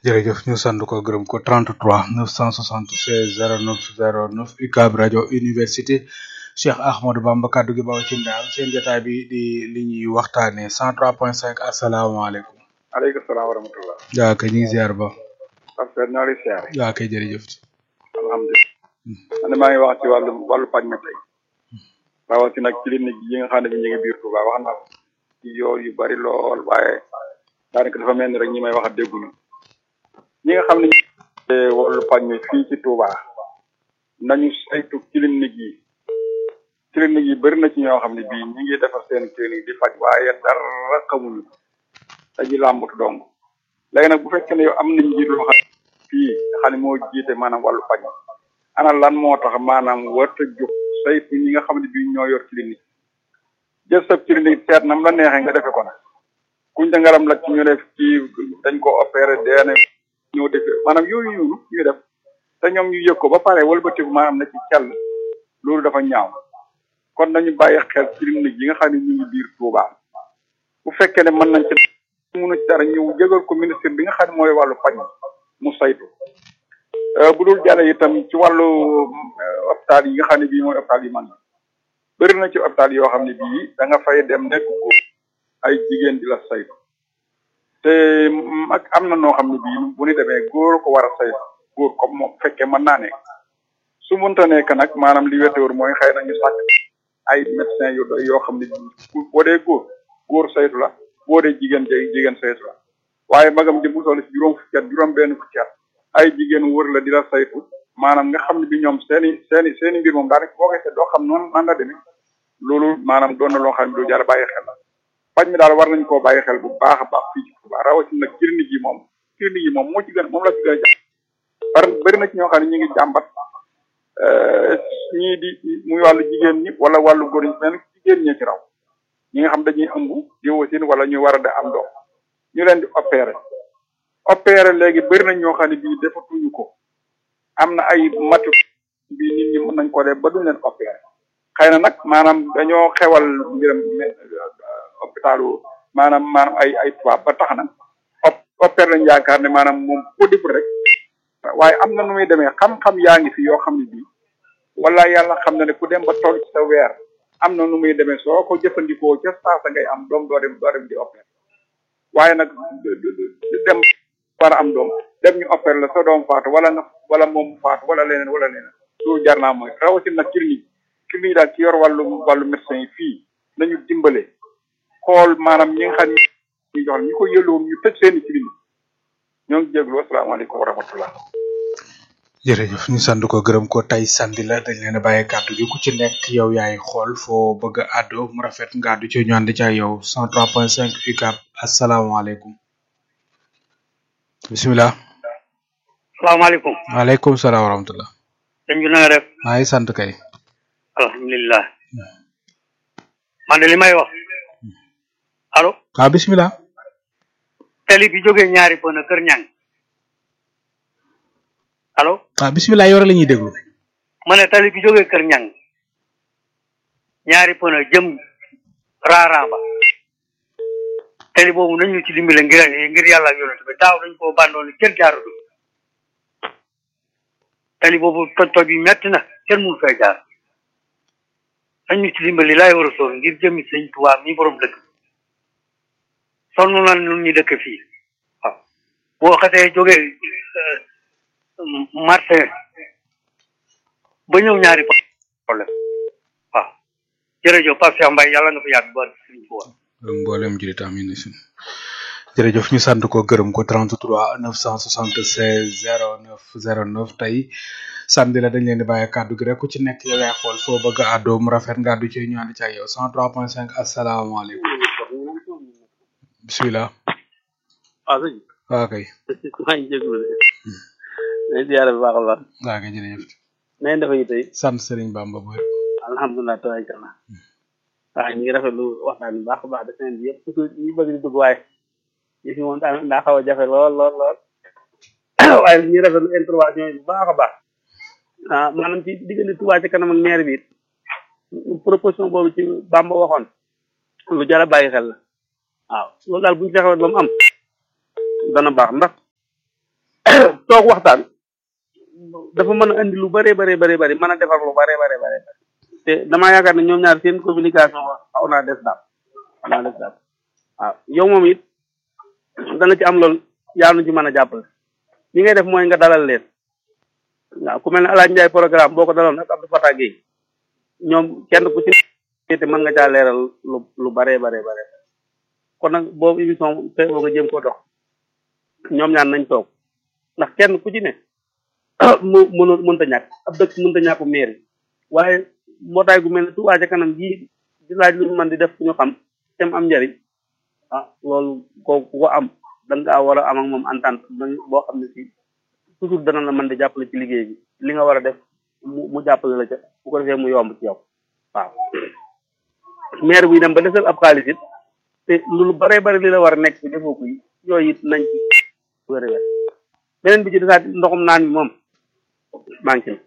jërëjëf ñu sant ko gërëm ko 33 976 09 09 UCAB rajo université Cheikh Ahmadou Bamba kaddu gi baw ci ndaam seen jotaay bi di li ñuy waxtaanee 103.5 asalaamaaleykum. aleykum salaam wa rahmatullah. yaa kay ñu ngi ziar ba. parce que ñoo ngi siyaare. yaa kay jërëjëf. alhamdulilah. man maa ngi wax ci wàllu wàllu paj mi tey. rawatina nag clinique yi nga xam ne bi ñu ngi biir Touba wax naa ko ci yoon yu bari lool waaye daanaka dafa mel ni rek ñi may wax a dégguñu ñi nga xam ne wàllu paj mi fii ci Touba nañu saytu clinique yi clinique yi bëri na ci ñoo xam ne bii ñi ngi defar seen clinique di faj waaye dara xamuñu dañuy làmbatu dong léegi nag bu fekkee ne yow am nañ njiit loo xam fii nga xam ne moo jiite maanaam wàllu paj ana lan moo tax maanaam warta jóg saytu ñi nga xam ne bii ñoo yor clinique jël sa clinique seet nam la neexee nga defe ko nag kuñ da ngaram la ci ñu def ci dañ ko opéré deene ñoo defee maanaam yooyu yooyu ñuy def te ñoom ñu yëg ko ba pare wëlbatiku maanaam na ci cell loolu dafa ñaaw kon nañu bàyyi xel clinique yi nga xam ne ñu ngi biir Touba bu fekkee ne mën nañ ci mënu ci dara ñëw jégal ko ministre bi nga xam ne mooy wàllu paj mu saytu bu dul jàlle itam ci wàllu hôpital yi nga xam ne bii mooy hôpital yi man bëri na ci hôpital yoo xam ne bii da nga fay dem nekk góor ay jigéen di la saytu te mag am na noo xam ne bii bu ñu demee góor ko war a saytu góor comme moom fekkee mën naa nekk su mënta nekk nag maanaam li wétéwër mooy xëy na ñu sàkk ay médecin yu doy yoo xam ne bii boo dee góor góor saytu la boo dee jigéen jay jigéen saytu la waaye magam di bu toll si juróom fukki at juróom benn fukki at ay jigéen wër la di la saytu maanaam nga xam ne bi ñoom seeni seeni seeni mbir moom daanaka boo koy seet doo xam noonu nan la demee loolu maanaam doon na loo xam ne lu jar bàyyi xel la paj mi daal war nañ koo bàyyi xel bu baax a baax fii ci Touba rawatina nag clinique yi moom clinique yi moom moo ci gën moom la ci gën a jàpp par bëri na ci ñoo xam ne ñu ngi jàmbat ñii di muy wàllu jigéen ñi wala wàllu góor ñi mel jigéen ñi ci raw ñi nga xam dañuy ëmb di wasin wala ñu war a de am doom ñu leen di opérer opérer léegi bëri nañ ñoo xam ne bii defatuñu ko am na ay matu bi nit ñi mën nañ ko def ba duñ leen opérer xëy na nag maanaam dañoo xewal mbiram hôpitalu maanaam maanaam ay ay tubaab ba tax na opérer lañ yaakaar ne maanaam moom ko deful rek waaye am na nu muy demee xam-xam yaa ngi fi yoo xam ne bii wala yàlla xam na ne ku dem ba toll ci sa weer am na nu muy demee soo ko jëfandikoo ca saasa ngay am doom doo dem doo dem di opérer waaye nag dem war a am doom dem ñu opérer la sa doom faatu wala nga wala moom faatu wala leneen wala leneen loolu jar naa mooy rawatina nag clinique clinique daal ci yor wàllu wàllu médecin yi fii nañu dimbale xool maanaam ñi nga xam ne ñu jox ñu ko yëlloon ñu tëj seeni clinique ñoo ngi jéglu asalaamaaleykum wa rahmatullah jërëjëf ñu sant ko gërëm ko tey sandi la dañ leen a bàyyi kàddu gi ku ci nekk yow yaay xool foo bëgg a àddu mu rafet nga àddu ci ñu ànd ca yow 103.5 UCAB asalaamaaleykum bisimilah. salaamaaleykum. waaleykum salaam wa rahmatulah. sëñ bi na nga def. maa ngi sant kay. alhamdulilah. man de li may wax. allo. waaw bisimilah. tali bi jógee ñaari pën kër ñang allo. waaw bisimilah yow la ñuy déglu. ma ne tali bi jógee kër ñang ñaari pën jëm raaraamba. tali boobu nañu ci dimbale ngir ngir yàlla ak yonent bi daaw dañ koo bandoon kenn jaaratu tali boobu toj toj yi metti na kenn mënu fay jaar nañu ci dimbali laay war a soor ngir jëmi sëñ Tuubaa mi borom dëkk sonn na ñun ñi dëkk fii waaw boo xasee jógee marché ba ñëw ñaari problème waaw jërëjëf Pape Cheikh Mbaye yàlla nga fi yàgg ba sëñ Tuubaa mboolem jullit amin sin jërëjëf ñu sant ko gërëm ko 33 976 09 09 tey samedi la dañ leen di bàyyi kàddu gi rek ku ci nekk yow yaay xool foo bëgg a àddoo mu rafet nga àddu ci ñu ànd ci ak yow 103.5 asalaamaaleykum bisimilah. waaw sëñ waaw kay. maa ngi jégalu de. nañ ziare bu baax a baax. waaw kay jërëjëf. nañ dafa yi tey. sant Serigne Bamba bu wér. alhamdulilah tabaarkalla. waaw ñu ngi rafetlu waxtaan bi baax a baax de semaine bi yëpp surtout ñu bëgg di dugg waaye yi fi moom daa daa xaw a jafe lool lool lool waaye ñu ngi rafetlu intervention yi bu baax a baax ah maanaam ci diggante Touba ci kanam ak maire bi it proposition boobu ci Bamba waxoon lu jar a bàyyi xel la waaw loolu daal bu ñu fexewoon ba mu am dana baax ndax toog waxtaan dafa mën a andi lu bare bare bare bare mën a defar lu bare bare bare te damaa yaakaar ne ñoom ñaar seen communication xaw naa des daal xaw naa des daal waaw yow moom it dana ci am loolu yaa nu ci mën a jàppale li ngay def mooy nga dalal leen waaw ku mel ne Alaaji Njaay programme boo ko daloon ak Abdou Fatah Gueye ñoom kenn ku ci te mën nga caa leeral lu lu bare bare bare kon nag boobu émission te boo nga jëm ko dox ñoom ñaan nañ toog ndax kenn ku ci ne mu mënu mënta ñàkk ab dëkk mënta ñàkku mairie waaye mbootaay gu mel ne Touba ca kanam jii di laaj lu ñu mën di def fu ñu xam te mu am njariñ ah loolu ko ku ko am da ngaa war a am ak moom entente boo xam ne si toujours dana la mën di jàppale ci liggéey bi li nga war a def mu mu jàppale la ca bu ko defee mu yomb ci yow waaw maire buy dem ba desal ab xaalis it te lu bare bare li la war a nekk ci defoo ko yi yooyu it nañ ci wér wér beneen bi ci desaat ndoxum naan bi moom manqué na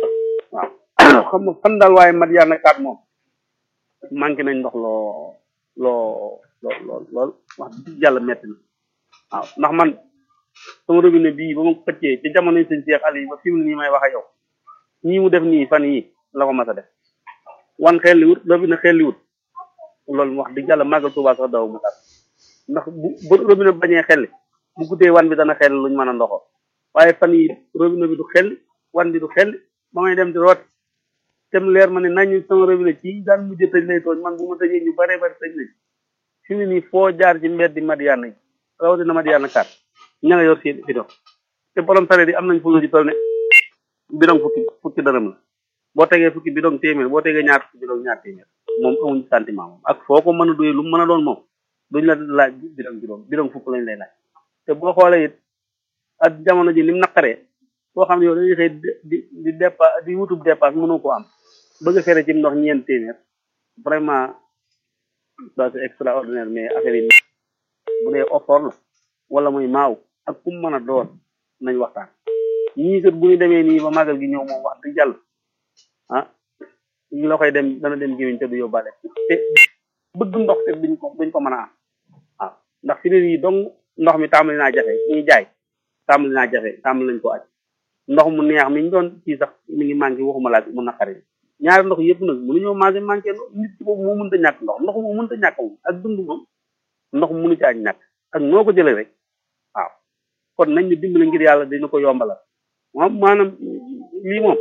waaw xam nga fan daal waaye mat yaa nakaat moom manqué nañ ndox loo loo loo lool lool wax dëgg yàlla metti na waaw ndax man sama robinet bii ba ma ko xëccee ci jamono yi sëñ Cheikh Aliou ba fi mu ne nii may wax ak yow ñii mu def nii fan yii la ko mas a def wan xelli wut robinet xelli wut loolu wax dëgg yàlla màggal Tuubaa sax daw mu dal ndax bu bu robinet bañee xelli bu guddee wan bi dana xelli luñ mën a ndoxoo waaye fan yi robinet bi du xelli wan bi du xelli ba may dem di root tem leer ma ne nañu sama robinet ci daan mujj tëj lay tooñ man bu ma tëjee ñu bare bari tëj nañ fi mu nii foo jaar ci mbedd Madiana yi rawatina Madiana kat ña nga yor seen bidon te borom sareet yi am nañ fu lu ci toll ne bidon fukki fukki dërëm la boo tegee fukki bidon téeméer boo tegee ñaar fukki bidon ñaar téeméer moom amuñ sentiment moom ak foo ko mën a doyee lu mu mën a doon moom duñ la laaj bidon bidon bidon fukk lañ lay laaj te boo xoolee it ak jamono ji ni mu naqaree boo xam ne yow dañuy xëy di di dépa di wutub dépasse mënoo ko am bëgg a fere ci ndox ñeent téeméer vraiment ça c'est extraordinaire mais affaire yi bu dee offort la wala muy maaw ak kum mën a doon nañ waxtaan ñii kat bu ñu demee nii ba màggal gi ñëw moom wax dëgg yàlla ah ñu la koy dem dana dem gémmiñ te du yóbbaale te bëgg ndox te duñ ko duñ ko mën a am waaw ndax fi ne nii donc ndox mi tàmbali naa jafe ñuy jaay tàmbali naa jafe tàmbali nañ ko aj ndox mu neex mi ñu doon ci sax mi ngi manqué waxuma laa mu naqari ñaari ndox yëpp nag mënuñoo maase manqué nit ci boobu moo mënta ñàkk ndox ndox moo mënta ñàkk moom ak dund moom ndox mënu ci aj ñàkk ak noo ko jëlee rek waaw kon nañ ñu dimbali ngir yàlla dina ko yombalal moom maanaam lii moom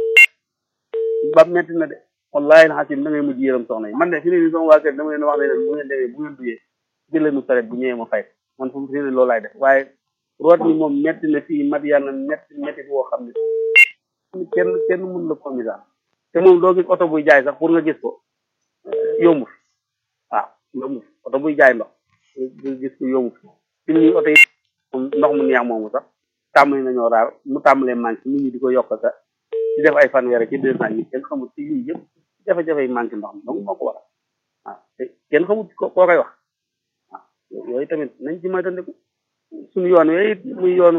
ba metti na de wallahi alxasim da ngay mujj yërëm soxna yi man de fi ne nii sama waa kër dama leen wax ne leen bu ngeen demee bu ngeen duyee jëleenu saret bu ñëwee ma fay man fu mu fi ne loolu laay def waaye root mi moom metti na fii mat yàlla metti metti boo xam ne kenn kenn mun la ko misaal te moom doo gis oto buy jaay sax pour nga gis ko yombu fi waaw yombu fi oto buy jaay ndox gis ko yombu fi fi nii oto yi ndox mu neex moomu sax tàmbali nañoo raar mu tàmbalee manqué nit ñi di ko yokk sa di def ay fanweer ci deux cent yi kenn xamul ci lii yëpp jafe-jafe yi manqué ndox mi donc moo ko waral waaw te kenn xamul ko koo koy wax waaw yooyu tamit nañ ci moytandiku suñu yoon yooyu muy yoonu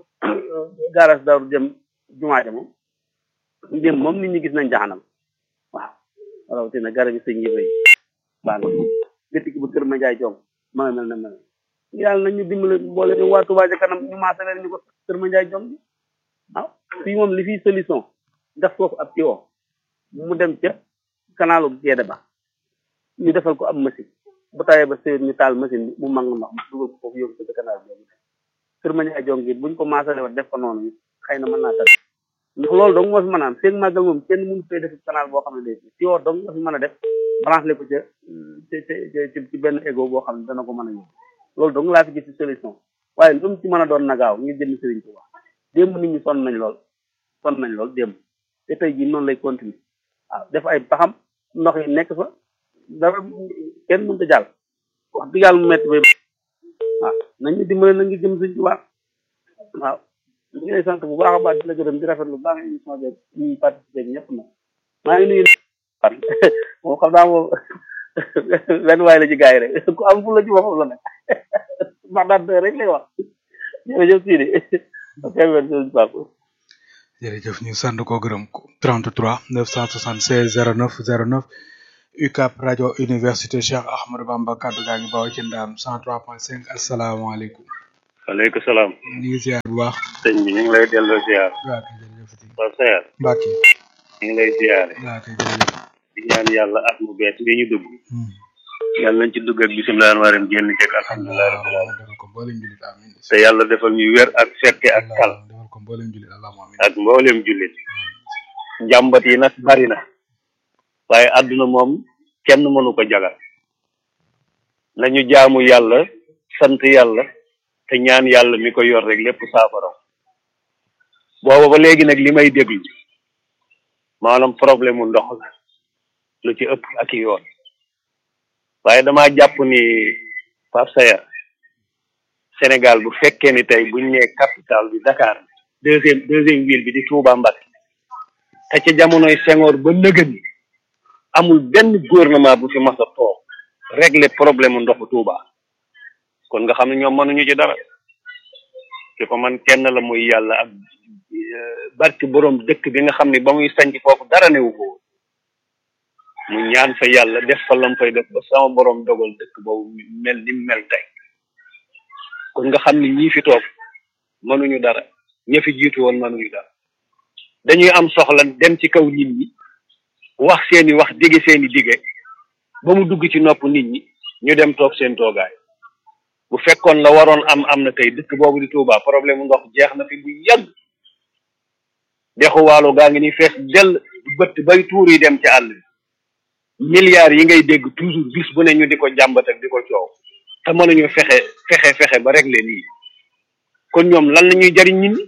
garas daru jëm jumaa ja moom jëm moom nit ñi gis nañ jaxanam waaw rawatina garab yi sëñ yi fay baan gëtti ki ba kër ma jaay joom ma nga mel na mel yàlla nañ ñu dimbale boole ñu waa Touba ca kanam ñu maase leen ñu ko kër ma jaay joom waaw fii moom li fii solution def foofu ab ci woo mu dem ca kanalu Gédé ba ñu defal ko ab machine bu tawee ba sëyoon ñu taal machine bi mu mang ndox mu dugal ko foofu yóbbu ko ca canal bi kër ma jaay joom gi buñ ko maasale wat def ko noonu xëy na mën naa tax ndax loolu dong moo fi mën a am feeg màggal moom kenn mënu fay def canal boo xam ne day ci woo dong nga fi mën a def branché ko ca ci ci benn égo boo xam ne dana ko mën a yóbbu loolu dong laa fi gis ci solution waaye lu mu ci mën a doon nagaaw ngir jënd Sëriñ Tuubaa démb nit ñi sonn nañ lool sonn nañ lool démb te tey jii noonu lay continuer waaw def ay paxam ndox yi nekk fa dara kenn mënut a jàll wax dëgg yàlla mu métti bay waaw nañ ñu dimbale na ngi jëm Sëriñ Tuubaa waaw ñu ngi lay sant bu baax a baax di la gërëm di rafetlu bu baax émission bi ñuy participer ñëpp nag maa ngi nuyu moom xam naa moom benn waay la ci gars yi rek ku am fu la ci boppam la nag wax daan rek lay wax jërëjëf Sidi jërëjëf ñu sant ko gërëm ko 33 976 09 09 UCAP rajo université Cheikh Ahmadou Bamba kaddu gaa ngi bawoo ci ndaam 103.5 asalaamaaleykum. waaleykum salaam. ñu ngi ziar bu baax. sëñ bi ñu ngi lay delloo ziar. waaw kay jërëjëf. Pape Sayar. Mbacke. ñu ngi lay ziare. waaw kay jërëjëf. di ñaan yàlla at mu bees bi ñu dugg. yàlla nañ ci dugg ak bisimilah warim génn ceeg alhamdulilah rabbil alamin defal ko mboolem julit amin te yàlla defal ñu wér ak fekke ak kal defal ko mboolem julit allahumma amin ak mboolem jullit njàmbat yi nag bari na waaye àdduna moom kenn mënu ko jagal nañu jaamu yàlla sant yàlla te ñaan yàlla mi ko yor rek lépp saafara booba ba léegi nag li may déglu maanaam problème mu ndox la lu ci ëpp ak i yoon waaye dama jàpp ni Pape Sayar Sénégal bu fekkee ni tey buñ nee capitale bi Dakar deuxième deuxième ville bi di Touba Mbacké te ca jamonoy Senghor ba nëgën amul benn gouvernement bu fi mas a toog régler problème ndoxu Touba kon nga xam ne ñoom mënuñu ci dara ki ko man kenn la muy yàlla ak barki borom dëkk bi nga xam ne ba muy sanc foofu dara newu ko mu ñaan fa yàlla def fa lam fay def ba sama borom dogal dëkk boobu mel ni mel tey kon nga xam ni ñii fi toog mënuñu dara ña fi jiitu woon mënuñu dara dañuy am soxla dem ci kaw nit ñi wax seeni wax dige seeni dige ba mu dugg ci nopp nit ñi ñu dem toog seen toogaay bu fekkoon la waroon am am na tey dëkk boobu di Touba problème mu ndox jeex na fi bu yàgg dexu waalo gaa ngi ni fees dell bëtt bay tuur yi dem ci àll bi milliards yi ngay dégg toujours bis bu ne ñu di ko jàmbat ak di ko coow te mënuñu fexe fexe fexe ba régler lii kon ñoom lan la ñuy jariñ nit ñi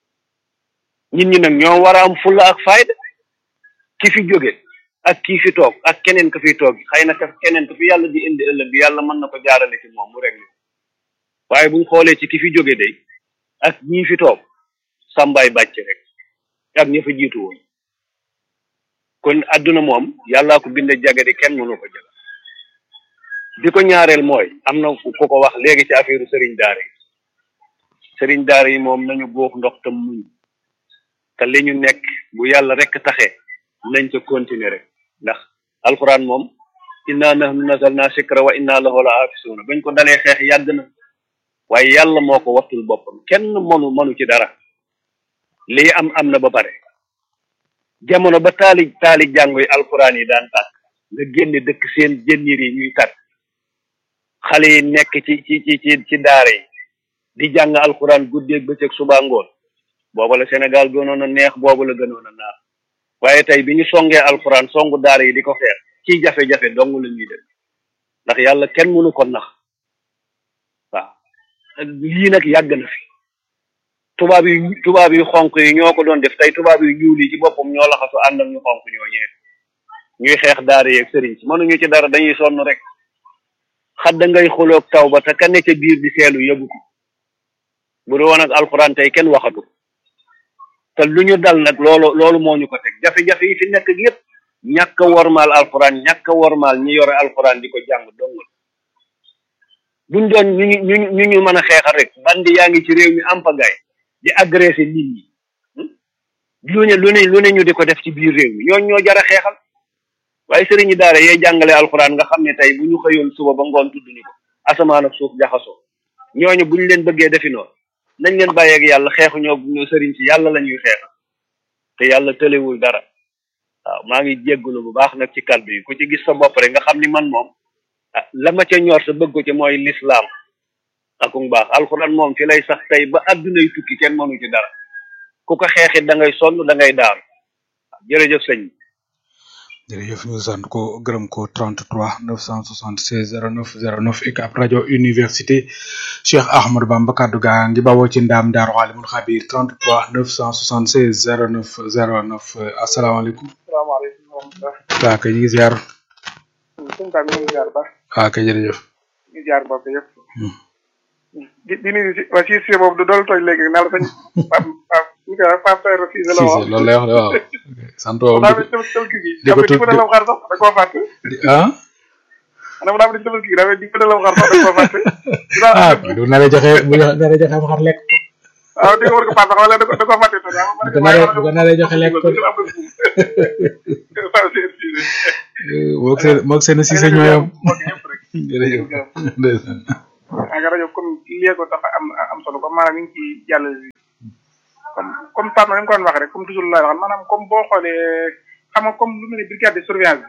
nit ñi nag ñoo war a am fulla ak fayda ki fi jóge ak kii fi toog ak keneen ka fi toog xëy na ka keneen ka fi yàlla di indi ëllëg bi yàlla mën na ko jaarale ci moom mu régler waaye buñ xoolee ci ki fi jóge day ak ñii fi toog sàmbaay bàcc rek ak ña fa jiitu woon kon adduna moom yàllaa ko binde jagadi kenn mënu ko jaga bi ko ñaareel mooy am na ku ko wax léegi ci affaire sëriñ daara yi sëriñ daara yi moom nañu góox ndox tam muñ te li ñu nekk bu yàlla rek taxee nañ ca continuer rek ndax alxuraan moom inna nahnu nazalna sikra wa inna lahu la hafisuuna bañ ko dalee xeex yàgg na waaye yàlla moo ko wattul boppam kenn mënu mënu ci dara lii am am na ba pare jamono ba taali taali jàngo yi alxuraan yi daan tàkk nga génne dëkk seen jënniir yi ñuy tàkk xale yi nekk ci ci ci ci ci daara yi di jàng alxuraan guddeeg bëccëg suba ngoon booba la Sénégal gënoon a neex booba la gënoon a naar waaye tey bi ñu songee alxuraan songu daara yi di ko xeex ci jafe-jafe dong la ñuy def ndax yàlla kenn mënu ko nax waaw lii nag yàgg na fi tubaab yi tubaab yu xonk yi ñoo ko doon def tey tubaab yu ñuul yi ci boppam ñoo laxasu ànd ak ñu xonk ñoo ñee ñuy xeex daara yeeg sëriñ si mënuñu ci dara dañuy sonn rek xadda ngay xuloog taw ba te ka ne ca biir di seelu yëgu ko bu du woon ak alxuraan tey kenn waxatu te lu ñu dal nag loolu loolu moo ñu ko teg jafe-jafe yi fi nekk yépp ñàkk a wormaal alxuraan ñàkk a wormaal ñi yore alxuraan di ko jàng dong buñ doon ñu ñu ñu ñu mën a xeexal rek bandi yaa ngi ci réew mi ampagaay di agressé nit ñi lu ne lu ne lu ne ñu di ko def ci biir réew mi ñooñ ñoo jara xeexal waaye sëriñi daara yee jàngale alxuraan nga xam ne tey bu ñu xëyoon suba ba ngoon tudd ni ko asamaan ak suuf jaxasoo ñooñu buñ leen bëggee defi noonu nañ leen bàyyeeg yàlla xeexu ñoo ñoo sëriñ si yàlla la ñuy xeexal te yàlla tëlewul dara waaw maa ngi jéggulu bu baax nag ci kàddu yi ku ci gis sa bopp rek nga xam ni man moom ah la ma ca ñor sa bëgg ko ci mooy lislaam akum baax alxuraan moom fi lay sax tey ba addunay tukki kenn mënu ci dara ku ko xeexit da ngay sonn da ngay daanu jërëjëf sëñ bi jërëjëf ñu sant ko gërëm ko 33 976 09 09 UCAB rajo université Cheikh Ahmadou Bamba kaddu gaa ngi bawoo ci ndaam Daaru Alimul Xabir 33 976 09 09 asalaamaaleykum. salaamaaleykum wa rahmatulah. waaw kay ñu ngi ziar. suñu taal ñu ngi ziar baax. waaw kay jërëjëf. ñu ngi ziar bopp yëpp. di di nuyu si waa si si boobu du dool tooñ léegi naa la sañ Pape Pape ñu koy wax Pape Seydou Cissé la wax. loolu lay wax de waaw. sant boobu daa mel ni tabaski gi. di ko di ko dalaw xar sax da koo fàtte. ah. maanaam daa mel ni tabaski gi daa mel ni di ko dalaw xar sax da koo fàtte. ah bu naree joxe bu naree joxe am xar lekk ko. waaw di ko war ko paas sax wala da ko da koo fàtte te daa bu ko naree bu ko naree joxe lekk ko. Pape Seydou Cissé. moog seen moog seen Cissé ñoo yam. mbokk yëpp rek. jërëjëf. ndeysaan. ak rajo comme lii ko tax am am solo comme maanaam ñu ngi ci jàll comme comme Pape ma ni ko doon waxee rek comme toujours la wax maanaam comme boo xoolee xam nga comme lu mel ni brigade de surveillance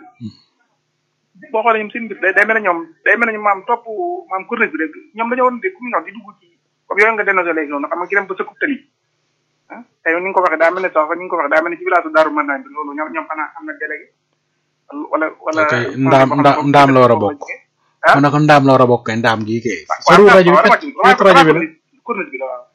bi boo xoolee ñoom seen mbir day day mel ne ñoom day mel ne ñoom maam topp maam corniche bi rek ñoom dañoo woon de comme ñoom di dugg ci comme yooyu nga dénoncé léegi noonu xam nga ki dem ba sëkkub tali ah tey ni nga ko waxee daa mel ne sax ni nga ko waxee daa mel ne ci village Daaru Manaan bi loolu ñoom ñoom xanaa am na délégué wala wala ok ndaam ndaam ndaam la war a bokk mu ne ko ndaam la war a bokk kay ndaam gii kay soriwul rajo bi kat cooto rajo bi la corniche bi la waaw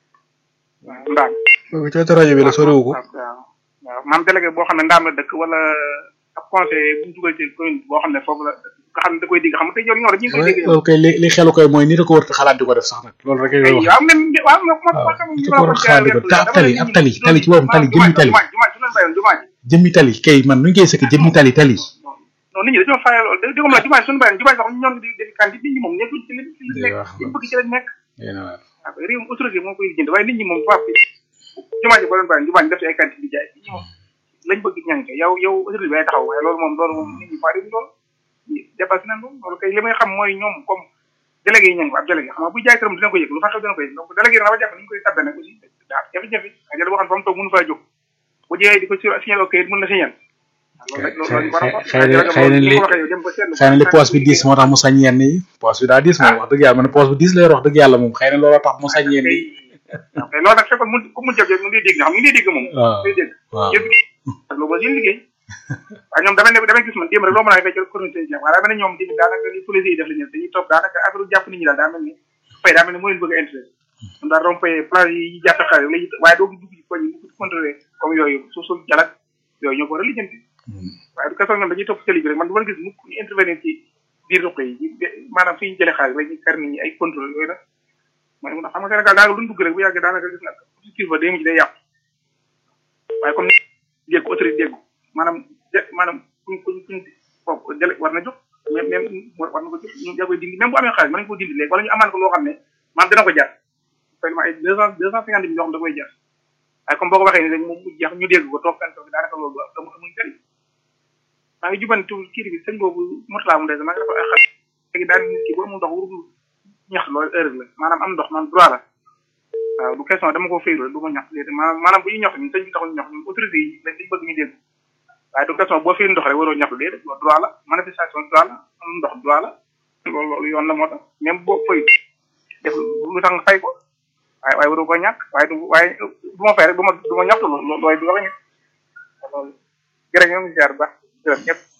waaw ndaam cooto rajo bi la soriwu ko waaw waaw maam délégué boo xam ne ndaam la dëkk wala ab conseiller bu ñu dugal ci commune boo xam ne foofu la nga xam ne da koy dégg xam nga tey yow ñoo rek ñu ngi koy dégg loolu kay li li xelu koy mooy nit a ko war a xalaat di ko def sax nag loolu rek ngay wax waaw même waaw moo moo waaw xam nit a ko war a xalaat di ko te ab tali ab tali tali ci boppam tali jëmmi tali jumaa jumaa ju leen bayoon jumaa ji jëmmi tali kay man nu ñu koy sëkk jëmmi tali tali non nit ñi dañoo fayal loolu dégg nga jumaa ji suñu bayoon jumaa ji sax ñoom di def kan nit ñi moom nekkul ci li ci li Day nekk wax li bëgg ci lañ nekk yéen a waar waaw réew mi autorité moo koy jënd waaye nit ñi moom tubaab bi jumaa ji boo leen bayoon jumaa ji def ci ay quantité di jaay nit ñi moom lañ bëgg ñang ca yow yow autorité bi ay taxaw waaye loolu moom loolu moom nit ñi faa dem loolu dépassé nañ loolu loolu kay li may xam mooy ñoom comme délégué yi ñang ab délégué xam nga bu jaay këram dina ko yëg lu fa xew dina ko yëg donc délégué yi dafa jàpp ni ñu koy tabbe nag aussi daa jafe-jafe ak jël boo xam ne fa mu toog mënu faa jóg bu jëyee di ko sur signal ok mën na signal loolu rek loolu lañ war a xëy na xëy na li xëy na li poos bi diis moo tax mu sañ yenn yi poos bi daa diis moom wax dëgg yàlla man poos bi diis lay wax dëgg yàlla moom xëy na looloo tax mu sañ yenn yi ok loolu nag fekkoon mu ku mu jëf mu ngi dégg nga xam mu ngi dégg moom waaw ngi dégg waaw yëpp ak loolu ba seen liggéey waaye ñoom damay ne damay gis man démb rek loo mën a fay ci communauté yi waaye daa mel ne ñoom tamit daanaka li police yi def la ñu dañuy topp daanaka affaire jàpp nit ñi daal daa mel ni fay daa mel ni moo leen bëgg a intérêt ñoom daal rompe plage yi jàppe xale lay waaye doo dugg ci koñ yi bu ko contrôlé comme yooyu suuf suuf jalak yooyu ñoo ko war a lijjanti waaye du ko soog ñoom dañuy topp télé bi rek man du ma gis mukk ñu intervenir ci biir ruq yi maanaam fi ñu jëlee xaalis rek ñu kar nit ñi ay contrôle yooyu nag mooy mun a xam nga Sénégal daanaka lu ñu dugg rek bu yàggee daanaka gis nga objectif ba day mujj day yàqu waaye comme dégg ko autorité dégg maanaam de maanaam kuñ kuñ kuñ foofu jële war na jóg même même war na ko jóg ñu yaa koy dindi même bu amee xaalis mën nañu ko dindi léegi wala ñu amaan ko loo xam ne maanaam dina ko jar vraiment ay deux cent deux cent cinquante mille yoo xam da koy jar waaye comme boo ko waxee ni rek moom mu jeex ñu dégg ko toog kan toog daanaka loolu amu amuñ jëriñ maa ngi jubanti kii bi sëñ boobu Mourtala mu des maa ngi def ay xat léegi daan nit ki bu amul ndox warul ñax loolu erreur la maanaam am ndox man droit la waaw du question dama ko faylu du ma ñax déedéet maanaam maanaam bu ñu ñax ñun sëñ bi taxul ñu ñax ñun autorité yi lañ dañ bëgg ñu dégg waaye du question boo faylu ndox rek waroo ñax déedéet loolu droit la manifestation droit la am ndox droit la loolu loolu yoon la moo tax même boo fay def lu tax nga fay ko waaye waaye waroo ko ñàkk waaye du waaye du ma fay rek du ma du ma ñaxtu loolu loolu du wax ñu loolu jërëjëf ñu ngi ziar bu baax jërëjëf ñëpp